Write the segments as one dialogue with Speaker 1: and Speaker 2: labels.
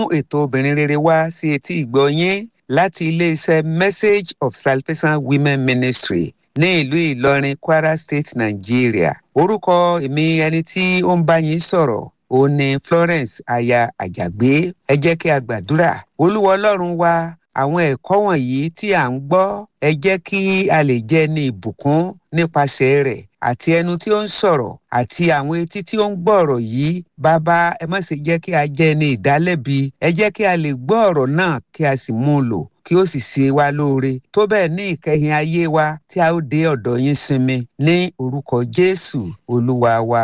Speaker 1: mú ètò obìnrin rere wá sí etí ìgbọ́ yín láti iléeṣẹ́ message of salvation women ministry ní ìlú ìlọrin kwara state nigeria orúkọ èmi ẹni tí ó ń bá yín sọ̀rọ̀ òun ni florence aya àjàgbé ẹ jẹ́ kí a gbàdúrà olúwa ọlọ́run wa àwọn ẹ̀kọ́ wọ̀nyí tí à ń gbọ́ ẹ jẹ́ kí a lè jẹ́ ní ìbùkún nípasẹ̀ rẹ̀ àti ẹnu tí ó ń sọ̀rọ̀ àti àwọn etí tí ó ń gbọ́ ọ̀rọ̀ yìí bàbá ẹ má ṣe jẹ́ kí a jẹ́ ní ìdálẹ́bi ẹ jẹ́ kí a lè gbọ́ ọ̀rọ̀ náà kí a sì mú un lò kí ó sì ṣe wá lóore tó bẹ́ẹ̀ ní ìkẹyìn ayé wa tí a ó dé ọ̀dọ̀ yín sinmi ní orúkọ jésù olúwa wa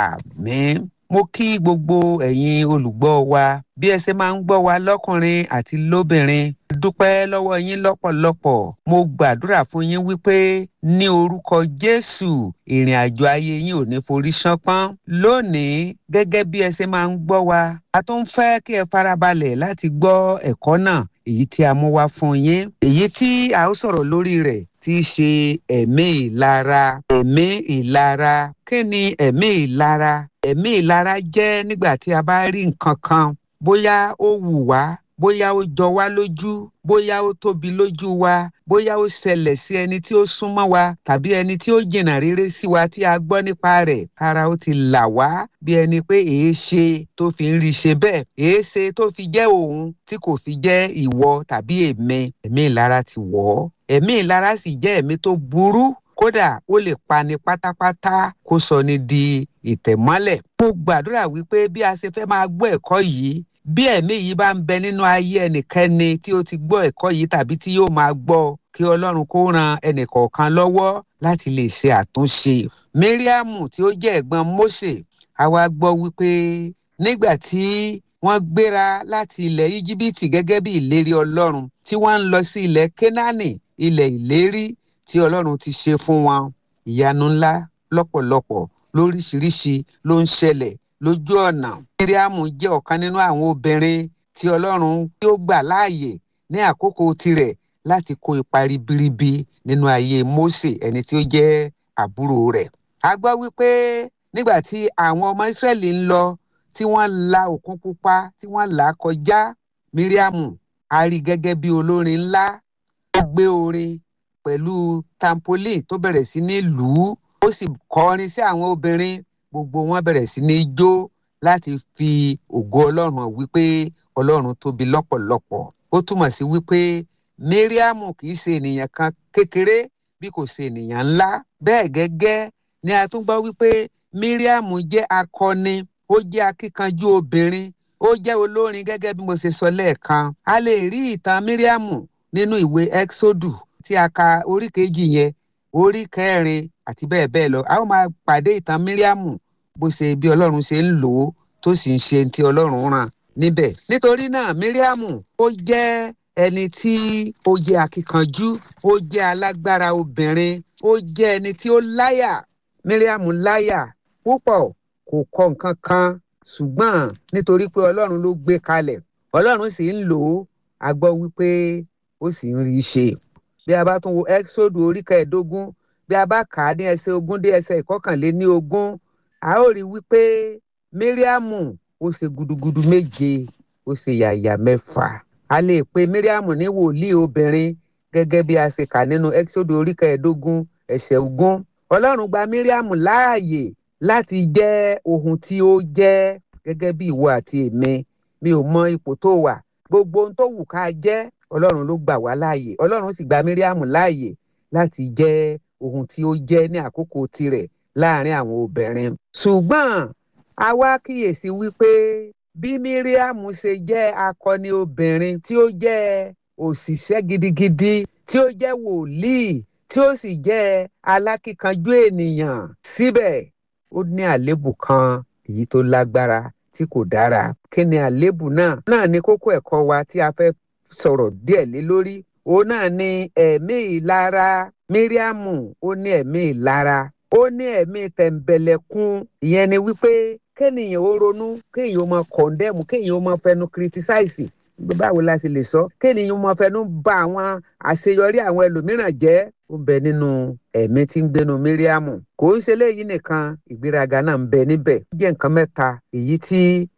Speaker 1: àmín mo kí gbogbo ẹ̀yin olùgbọ́ wa bí ẹ ṣe máa ń gbọ́ wa lọ́kùnrin àti lóbìnrin dúpẹ́ lọ́wọ́ yín lọ́pọ̀lọpọ̀ mo gbàdúrà fún yín wípé ní orúkọ jésù ìrìn àjò ayé yín ò ní forí ṣánpọ́n lónìí gẹ́gẹ́ bí ẹ ṣe máa ń gbọ́ wa a tún fẹ́ kí ẹ farabalẹ̀ láti gbọ́ ẹ̀kọ́ náà èyí tí a mú wá fún yín èyí tí a ó sọ̀rọ̀ lórí rẹ̀ tí í ṣe ẹ̀mí ìlara ẹ̀mí ìlara kí ni ẹ̀mí ìlara ẹ̀mí ìlara jẹ́ nígbà tí a bá rí nǹkan kan bóyá ó wù wá bóyá ó jọ wá lójú bóyá ó tóbi lójú wa bóyá ó ṣẹlẹ̀ sí ẹni tí ó súnmọ́ wa tàbí ẹni tí ó jìnnà rere sí wa tí a gbọ́ nípa rẹ̀ ara ó ti là wá bí ẹni pé èé ṣe tó fi ń rí ṣe bẹ́ẹ̀ èé ṣe tó fi jẹ́ òun tí kò fi jẹ́ ìwọ tàbí èmi ẹ̀mí ìlara ti wọ̀ ọ́ ẹ̀mí ìlara sì jẹ́ ẹ̀mí tó burú kódà ó lè pani pátápátá kó sọ ni di ìtẹ̀mọ́lẹ̀. mo gbàdúrà wípé bí a ṣe fẹ́ máa gbọ́ ẹ̀kọ́ yìí bí ẹ̀mí yìí bá ń bẹ nínú ayé ẹnikẹ́ni tí ó ti gbọ́ ẹ̀kọ́ yìí tàbí tí yóò máa gbọ́ kí ọlọ́run kó ran ẹnìkọ̀ọ̀kan lọ́wọ́ láti lè ṣe àtúnṣe. mariamu tí ó jẹ́ ẹ̀gbọ́n mose àwa gbọ́ wípé nígbà tí wọ́n gbéra láti ilẹ̀ íjíbítì gẹ́gẹ́ bí ìlérí ọlọ́run tí wọ́n ń lọ sí ilẹ̀ kénáánì ilẹ̀ ìlérí tí ọlọ́run ti ṣe fún wọn ìyanu ńlá lọ́pọ̀lọpọ̀ lóríṣiríṣi ló ń ṣẹlẹ̀ lójú ọ̀nà. miriamu jẹ́ ọ̀kan nínú àwọn obìnrin tí ọlọ́run tí ó gbà láàyè ní àkókò tirẹ̀ láti kó ipa ribiribi nínú ayé mose ẹni tí ó jẹ́ àbúrò rẹ̀. a gbọ́ wípé nígbà tí àwọn ọmọ ìsírẹ́lì ń lọ tí wọ́n la òkun pupa tí wọ́n là á kọjá miriamu a rí gẹ́gẹ́ bí olórin ńlá ó gbé orin pẹ̀lú tampolin tó bẹ̀rẹ̀ sí ní lù ú ó sì kọrin sí àwọn obìnrin gbogbo wọn bẹ̀rẹ̀ sí ní jó láti fi ògo ọlọ́run hàn wípé ọlọ́run tóbi lọ́pọ̀lọpọ̀ ó túmọ̀ sí wípé mariamu kì í ṣe ènìyàn kan kékeré bí kò ṣe ènìyàn ńlá bẹ́ẹ̀ gẹ́gẹ́ ni a tún gbọ́ wípé mariamu jẹ́ akọni ó jẹ́ akíkanjú obìnrin ó jẹ́ olórin gẹ́gẹ́ bí mo ṣe sọ lẹ́ẹ̀kan a lè rí ìtàn mariamu nínú ìwé exodus tí a ka orí kejì yẹn orí kẹrin àti bẹ́ẹ̀ bẹ́ẹ̀ lọ a ó máa pàdé ìtàn míríàmù bó ṣe bí ọlọ́run ṣe ń lò ó tó sì ń ṣe ti ọlọ́run ràn níbẹ̀ nítorí náà míríàmù ó jẹ́ ẹni tí ó jẹ́ akíkanjú ó jẹ́ alágbára obìnrin ó jẹ́ ẹni tí ó láyà míríàmù láyà púpọ̀ kò kọ nǹkan kan ṣùgbọ́n nítorí pé ọlọ́run ló gbé kalẹ̀ ọlọ́run sì ń lò ó a gbọ́ wípé ó sì ń rí i ṣe bí a bá tún wo exodus orí kẹẹ̀ẹ́dógún bí a bá kà á ní ẹsẹ̀ ogún dé ẹsẹ̀ ìkọkànléní ogún a ó rí wípé mariamu ó ṣe gudugudu méje ó ṣe yàyà mẹ́fà a lè pe mariamu ní wòlíì obìnrin gẹ́gẹ́ bí a ṣe kà nínú exodus orí kẹẹ̀ẹ́dógún ẹsẹ̀ ogún ọlọ́run gba mariamu láàyè láti jẹ́ ohun tí ó jẹ́ gẹ́gẹ́ bí ìwọ àti èmi mi ò mọ ipò tó wà gbogbo ohun tó wù ká jẹ́ ọlọ́run ló gbà wá láàyè ọlọ́run sì gba mariamu láàyè láti jẹ́ ohun tí ó jẹ́ ní àkókò tirẹ̀ láàrin àwọn obìnrin. ṣùgbọ́n a wá kíyèsí wípé bí míríàmù ṣe jẹ́ akọni obìnrin tí ó jẹ́ òṣìṣẹ́ gidigidi tí ó jẹ́ wòlíì tí ó sì jẹ́ alákíkanjú ènìyàn síbẹ̀ ó ní àléébù kan èyí tó lágbára tí kò dára kí ni àléébù náà náà ni kókó ẹ̀kọ́ wa tí a fẹ́ sọ̀rọ̀ díẹ̀ lé lórí òun náà ni ẹ̀mí ìlara míríàmù ó ní ẹ̀mí ìlara ó ní ẹ̀mí tẹ̀m̀bẹ̀lẹ̀kun ìyẹn ni wípé kéèyàn ó ronú kéèyàn ó máa kọ̀ndẹ́mù kéèyàn ó máa fẹnu kìrìtísáìsì báwo la sì lè sọ kéèyàn ó máa fẹnu ba àwọn àṣeyọrí àwọn ẹlòmíràn jẹ́ ó bẹ nínú ẹ̀mí tí ń gbénu míríàmù kò ń ṣe léyìí nìkan ìgbéraga náà ń bẹ níbẹ̀ ó jẹ́ nǹkan mẹ́ta èyí tí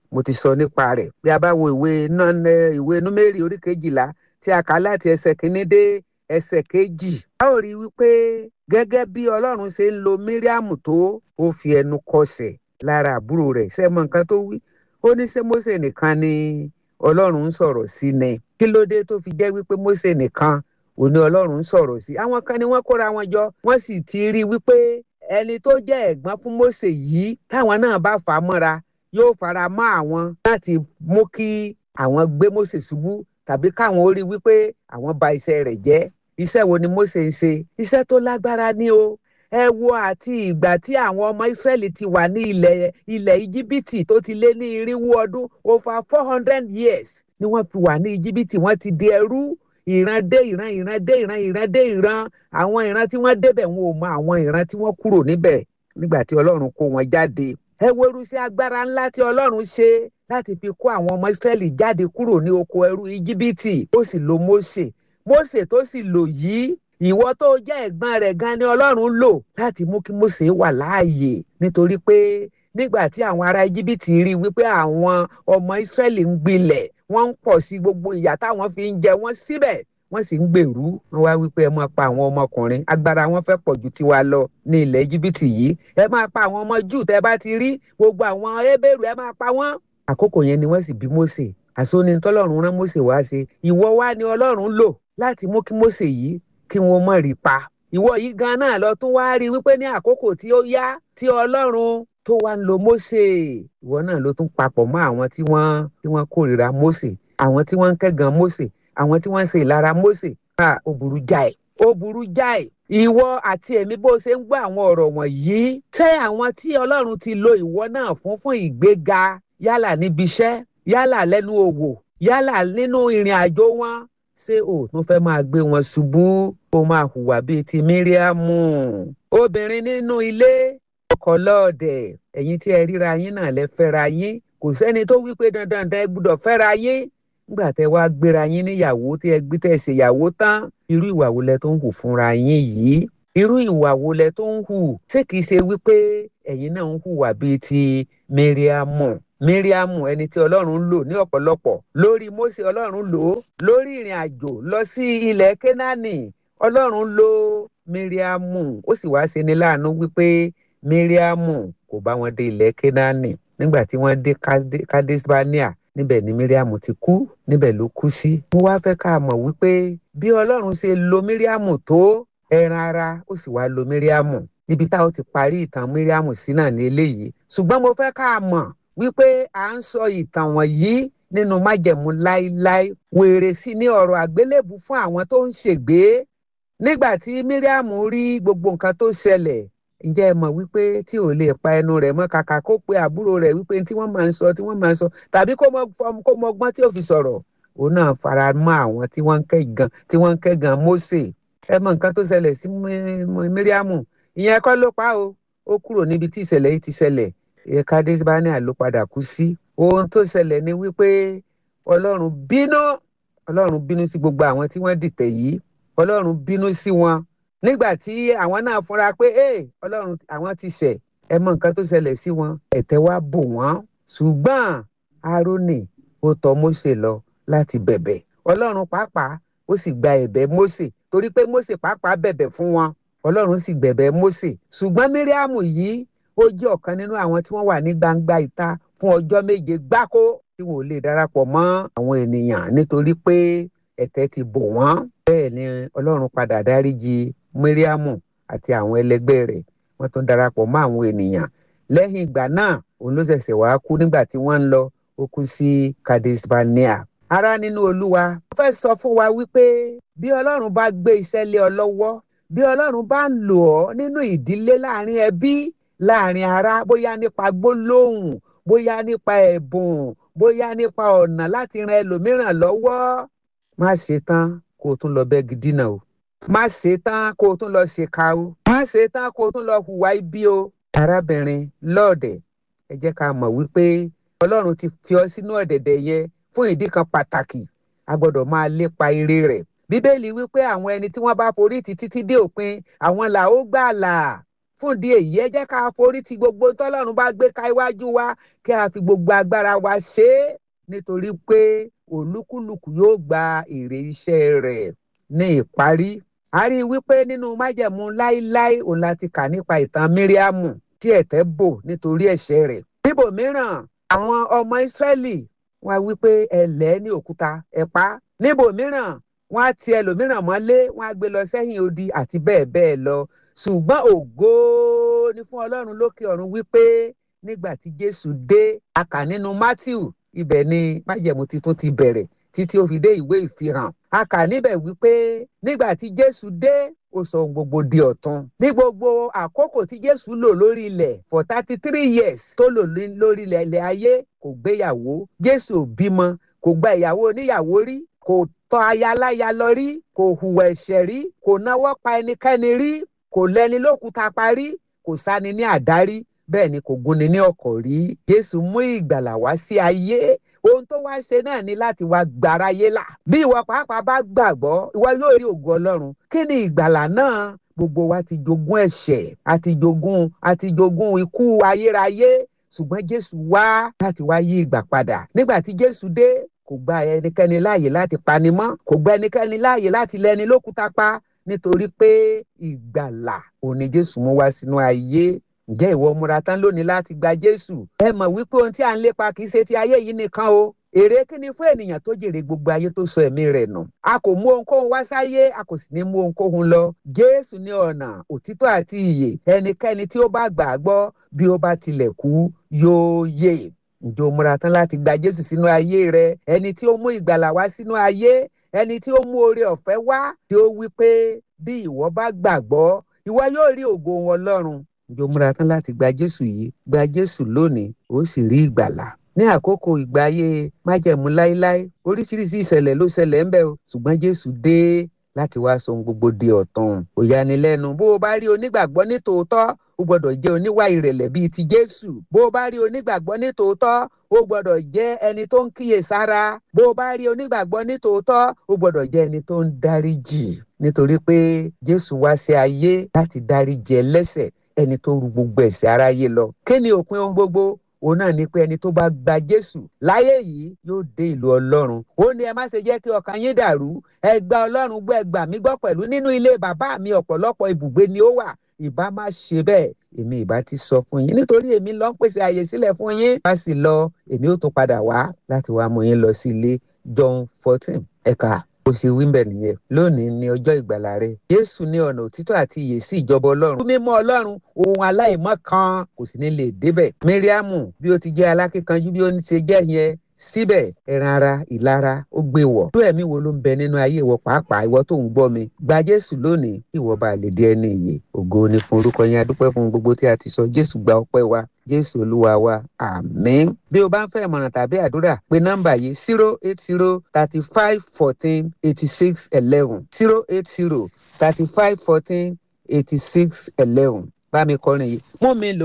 Speaker 1: mo ti sọ nípa rẹ̀ bí a bá wo ìwé ìwé númérì orí kejìlá tí a kà láti ẹsẹ̀ kínní dé ẹsẹ̀ kejì. a ó rí i wípé gẹ́gẹ́ bí ọlọ́run ṣe ń lo míríàmù tó ó fi ẹnu kọsẹ̀ lára àbúrò rẹ̀ ṣe mọ nǹkan tó wí ó ní ṣé Mósè nìkan ni ọlọ́run ń sọ̀rọ̀ sí ni kí ló dé tó fi jẹ́ wípé Mósè nìkan òní ọlọ́run ń sọ̀rọ̀ sí àwọn kan ni wọ́n kóra wọn jọ wọ́n sì ti rí i wípé ẹni tó jẹ́ ẹ̀gbọ́n fún Mósè yìí táwọn náà bá fà á mọ́ra yóò fara mọ́ àwọn láti mú kí àwọn gbé Mósè ṣubú tàbí káwọn ó rí wípé àwọn bà iṣẹ́ rẹ̀ jẹ́ iṣẹ́ wo ni Mósè ń ṣe iṣẹ́ tó lágbára ní o ẹ wo àti ìgbà tí àwọn ọmọ Ísírẹ́lì ti wà ní ilẹ̀ ilẹ̀ Íjíbítì tó ti lé ní irinwó ọdún over four hundred years ni wọ́n fi wà ní Íjíbítì wọ́n ti di ẹrú ìran dé ìran ìran dé ìran ìran dé ìran àwọn ìran tí wọ́n débẹ̀ wọn ò mọ àwọn ìran tí wọ́n kúrò níbẹ̀ nígbà tí Ọlọ́run kó wọn jáde ẹ wo irúṣẹ́ agbára ńlá tí Ọlọ́run ṣe láti fi kó àwọn ọmọ Ísírẹ́lì jáde kúrò ní oko ẹrú Íjíbítì ó sì lo Mósè Mósè tó sì lò yìí ìwọ tó jẹ́ ẹ̀gbọ́n rẹ̀ gan ni Ọlọ́run lò láti mú kí Mósè wà láàyè nítorí pé nígbà tí àwọn ará Íjíbítì rí wípé àwọn ọmọ Ísírẹ́lì ń gbilẹ̀ wọ́n ń pọ̀ sí gbogbo ìyà táwọn fi ń jẹ wọ́n síbẹ̀ wọ́n sì ń gbèrú wọ́n wá wípé ẹ máa pa àwọn ọmọkùnrin agbára wọn fẹ́ pọ̀ ju tiwa lọ ní ilẹ̀ Íjíbítì yìí ẹ máa pa àwọn ọmọ Júù tẹ́ bá ti rí gbogbo àwọn Hébérù ẹ máa pa wọ́n. àkókò yẹn ni wọ́n sì bí Mósè àsóni tọ́lọ́run rán Mósè wá ṣe ìwọ wá ni Ọlọ́run lò láti mú kí Mósè yìí kí wọ́n mọ̀ rí pa. ìwọ yìí gan náà lọ tún wá rí wípé ní àkókò tí ó yá tí Ọlọ́run tó wá ń lo Mósè ìwọ náà ló tún papọ̀ mọ́ àwọn tí wọ́n tí wọ́n kórìíra Mósè àwọn tí wọ́n ń kẹ́gàn Mósè àwọn tí wọ́n ń ṣe ìlara Mósè à ó burú jáì ó burú jáì ìwọ àti èmi bó ṣe ń gbọ́ àwọn ọ̀rọ̀ wọ̀nyí ṣé àwọn tí Ọlọ́run ti lo ìwọ náà fún fún ìgbéga yálà níbi iṣẹ́ yálà lẹ́nu òwò yálà nínú ìrìn àjò wọn ṣé o tún fẹ́ máa gbé wọn ṣubú ó máa hùwà bíi ti Míríámù obìnrin nínú ilé ọkọ lọ́ọ̀dẹ̀ ẹ̀yin tí ẹ ríra yín náà lẹ fẹ́ra yín kò sẹ́ni tó wí pé dandan dandan ẹ gbúdọ̀ fẹ́ra yín nígbà tẹ wá gbéra yín níyàwó tí ẹ gbé tẹ ṣèyàwó tán irú ìwà wo lẹ tó ń hù fúnra yín yìí irú ìwà wo lẹ tó ń hù ṣé kìí ṣe wípé ẹ̀yin náà ń hùwà bíi ti Míríámù Míríámù ẹni tí Ọlọ́run lò ní ọ̀pọ̀lọpọ̀ lórí Mósè Ọlọ́run lò ó lórí ìrìn àjò lọ sí ilẹ̀ Kénáánì Ọlọ́run lò Míríámù ó sì wá ṣe ni láàánú wípé Míríámù kò bá wọn dé ilẹ̀ Kénáánì nígbà tí wọ́n dé Kádésbáníà níbẹ̀ ni Míríàmù ti kú níbẹ̀ ló kú sí. mo wá fẹ́ ká mọ̀ wípé bí Ọlọ́run ṣe lo Míríàmù tó ẹran ara ó sì wá lo Míríàmù níbi táwọn ti parí ìtàn Míríàmù sí náà ní eléyìí ṣùgbọ́n mo fẹ́ ká mọ̀ wípé à ń sọ ìtàn wọ̀nyí nínú májẹ̀mú láíláí wèrè sí ní ọ̀rọ̀ àgbélébù fún àwọn tó ń ṣègbé nígbà tí Míríàmù rí gbogbo nǹkan tó ṣẹlẹ̀ ǹjẹ́ ẹ mọ̀ wípé tí ò lè pa ẹnu rẹ̀ mọ́ kàkà kó pe àbúrò rẹ̀ wípé tí wọ́n máa ń sọ tí wọ́n máa ń sọ tàbí kó mọ ọgbọ́n tí ò fi sọ̀rọ̀ òun náà fara mọ́ àwọn tí wọ́n ń kẹ́gàn tí wọ́n ń kẹ́gàn Mósè ẹ mọ̀ nǹkan tó ṣẹlẹ̀ sí Míríàmù ìyẹn kọ́ ló pa o ó kúrò níbi tí ìṣẹ̀lẹ̀ yìí ti ṣẹlẹ̀ ẹ̀ka Kádésbáníà ló padà kú sí ohun tó ṣẹlẹ̀ ni wípé Ọlọ́run bínú Ọlọ́run bínú sí gbogbo àwọn tí wọ́n dìtẹ̀ yìí Ọlọ́run bínú sí wọn nígbà tí àwọn náà fúnra pé ee ọlọ́run àwọn ti ṣẹ̀ ẹ mọ nǹkan tó ṣẹlẹ̀ sí wọn ẹ̀tẹ́ wá bò wọ́n ṣùgbọ́n Árónì ó tọ̀ Mósè lọ láti bẹ̀bẹ̀ ọlọ́run pàápàá ó sì gba ẹ̀bẹ̀ Mósè torí pé Mósè pàápàá bẹ̀bẹ̀ fún wọn ọlọ́run sì gbẹ̀bẹ̀ Mósè ṣùgbọ́n Míríàmù yìí ó jẹ́ ọ̀kan nínú àwọn tí wọ́n wà ní gbangba ìta fún ọjọ́ méje gbáko tí wọn ò lè darapọ̀ mọ́ àwọn ènìyàn nítorí pé ẹ̀tẹ́ ti bò wọ́n bẹ́ẹ̀ ni ọlọ́run padà dáríjì Míríàmù àti àwọn ẹlẹgbẹ́ rẹ̀ wọ́n tún darapọ̀ mọ́ àwọn ènìyàn lẹ́yìn ìgbà náà òun ló ṣẹ̀ṣẹ̀ wá kú nígbà tí wọ́n ń lọ ó kú sí Kádésbáníà. ará nínú Olúwa ó fẹ́ sọ fún wa wípé bí Ọlọ́run bá gbé iṣẹ́ lé ọ lọ́wọ́ bí Ọlọ́run bá ń lò ọ́ nínú ìdílé láàrin ẹbí láàrin ará bóyá nípa gbólóhùn bóyá nípa ẹ̀bùn bóyá nípa ọ̀nà láti ran ẹlòmíràn lọ́wọ́ má ṣe tán kó o tún lọ bẹ́gi dínà o má ṣe tán kó o tún lọ ṣèkà o má ṣe tán kó o tún lọ hùwà ibi o. arábìnrin lọ́ọ̀dẹ̀ ẹ jẹ́ ká mọ̀ wípé ọlọ́run ti fi ọ sínú ọ̀dẹ̀dẹ̀ yẹn fún ìdí kan pàtàkì a gbọ́dọ̀ máa lépa ire rẹ̀. bíbélì wípé àwọn ẹni tí wọ́n bá forí títí tí dé òpin àwọn là ó gbàlà fún di èyí ẹ jẹ́ ká forí ti gbogbo tọ́lọ́run bá gbé ka iwájú wa kí a fi gbogbo agbára wa ṣe é nítorí pé olúkúlùkù yóò gba èrè iṣẹ́ rẹ̀ ní ìparí. a rí i wípé nínú májẹ̀mú láíláí òun láti kà nípa ìtàn míríàmù tí ẹ̀tẹ́ bò nítorí ẹ̀ṣẹ̀ rẹ̀. níbòmíràn àwọn ọmọ ìsírẹ́lì wọ́n á wípé ẹlẹ́ ní òkúta ẹ pa á. níbòmíràn wọ́n á ti ẹlòmíràn mọ́lé wọ́n á gbé lọ sẹ́yìn odi àti bẹ́ẹ̀ bẹ́ẹ̀ lọ ṣùgbọ́n ògo ni fún ọlọ́run lókè ọ̀run wípé nígbà tí jésù dé a kà nínú matthew ibẹ̀ ni májẹ̀mú titun ti bẹ̀rẹ̀ títí ó fi dé ìwé ìfihàn a kà níbẹ̀ wípé nígbà tí jésù dé ó sọ ohun gbogbo di ọ̀tun ní gbogbo àkókò tí jésù lò lórí ilẹ̀ for thirty three years tó lò lórí ilẹ̀ ayé kò gbéyàwó jésù ò bímọ kò gba ìyàwó oníyàwó rí kò tọ́ aya láya lọ rí kò hùwà ẹ̀ṣẹ̀ rí kò náwó pa ẹnikẹ́ni rí kò lẹ́ni lókùúta parí kò sáni ní àdárí bẹ́ẹ̀ ni kò gúnni ní ọkọ̀ rí jésù mú ìgbàlà wá sí ayé ohun tó wá ṣe náà ni láti wá gbàráyé là bí ìwọ pàápàá bá gbàgbọ́ ìwọ yóò rí ògo ọlọ́run kí ni ìgbàlà náà gbogbo wa ti jogún ẹ̀ṣẹ̀ àti jogún àti jogún ikú ayérayé ṣùgbọ́n jésù wá láti wá yí ìgbà padà nígbà tí jésù dé kò gba ẹnikẹ́ni láàyè láti pani mọ́ kò gba ẹnikẹ́ni láàyè láti lẹ́ni lókúta pa nítorí pé ìgbàlà òní jésù mú wá sínú ayé ǹjẹ́ ìwọ múra tán lónìí láti gba jésù ẹ mọ̀ wípé ohun tí à ń lépa kì í ṣe ti ayé yìí nìkan o èrè kí ni fún ènìyàn tó jèrè gbogbo ayé tó sọ ẹ̀mí rẹ̀ nù a kò mú ohunkóhun wá sáyé a kò sì ní mú ohunkóhun lọ jésù ní ọ̀nà òtítọ́ àti ìyè ẹnikẹ́ni tí ó bá gbà á gbọ́ bí ó bá tilẹ̀ kú yóò yè ǹjẹ́ o múra tán láti gba jésù sínú ayé rẹ ẹni tí ó mú ìgbàlà wá sínú ayé ẹni tí ó mú oore ọ̀fẹ́ wá tí ó wí pé bí ìwọ bá gbàgbọ́ ìwọ yóò rí ògo wọn lọ́run ǹjẹ́ o múra tán láti gba jésù yìí gba jésù lónìí ó sì rí ìgbàlà ní àkókò ìgbà ayé májẹ̀mú láíláí oríṣiríṣi ìṣẹ̀lẹ̀ ló ṣẹlẹ̀ ńbẹ̀ o ṣùgbọ́n jésù dé láti wá sọ ohun gbogbo di ọ̀tun ó yanilẹ́nu bó o bá rí onígbàgbọ́ ní tòótọ́ ó gbọ́dọ̀ jẹ́ oníwà ìrẹ̀lẹ̀ bíi ti jésù bó o bá rí onígbàgbọ́ ní tòótọ́ ó gbọ́dọ̀ jẹ́ ẹni tó ń kíyè sára bó o bá rí onígbàgbọ́ ní tòótọ́ ó gbọ́dọ̀ jẹ́ ẹni tó ń dáríjì nítorí pé jésù wá sí ayé láti dáríjì ẹlẹ́ṣẹ̀ ẹni tó ru gbogbo ẹ̀ṣẹ̀ aráyé lọ kí ni òpin ohun gbogbo òun náà ni pé ẹni tó bá gba jésù láyé yìí yóò dé ìlú ọlọ́run ó ní ẹ má ṣe jẹ́ kí ọkàn yín dàrú ẹ gba ọlọ́run gbọ́ ẹ gbà mí gbọ́ pẹ̀lú nínú ilé bàbá mi ọ̀pọ̀lọpọ̀ ibùgbé ni ó wà ìbá má ṣe bẹ́ẹ̀ èmi ìbá ti sọ fún yín nítorí èmi lọ ń pèsè àyè sílẹ̀ fún yín bá sì lọ èmi ó tún padà wá láti wá mú yín lọ sí ilé john fourteen ẹ̀ka ó ṣe wíńbẹ̀ nìyẹn lónìí ni ọjọ́ ìgbàlà rẹ jésù ní ọ̀nà òtítọ́ àti ìyè sí ìjọba ọlọ́run mímọ́ ọlọ́run ohun aláìmọ́ kan kò sì ní lè débẹ̀ míríàmù bí ó ti jẹ́ alákíkanjú bí ó ń ṣe jẹ́ yẹn síbẹ̀ ẹran ara ìlara ó gbé wọ̀ tó ẹ̀mí wo ló ń bẹ nínú ayé ìwọ pàápàá ìwọ tó ń gbọ́ mi gba jésù lónìí kí ìwọ bá lè di ẹni ìyè ògo ni fún orúkọ yẹn adúpẹ́ fún gbogbo tí a ti sọ jésù gba ọpẹ́ wa jésù olúwa wa àmín bí o bá ń fẹ́ ìmọ̀ràn tàbí àdúrà pé nọ́mbà yìí zero eight zero thirty five fourteen eighty six eleven zero eight zero thirty five fourteen eighty six eleven bá mi kọrin yìí mú mi lò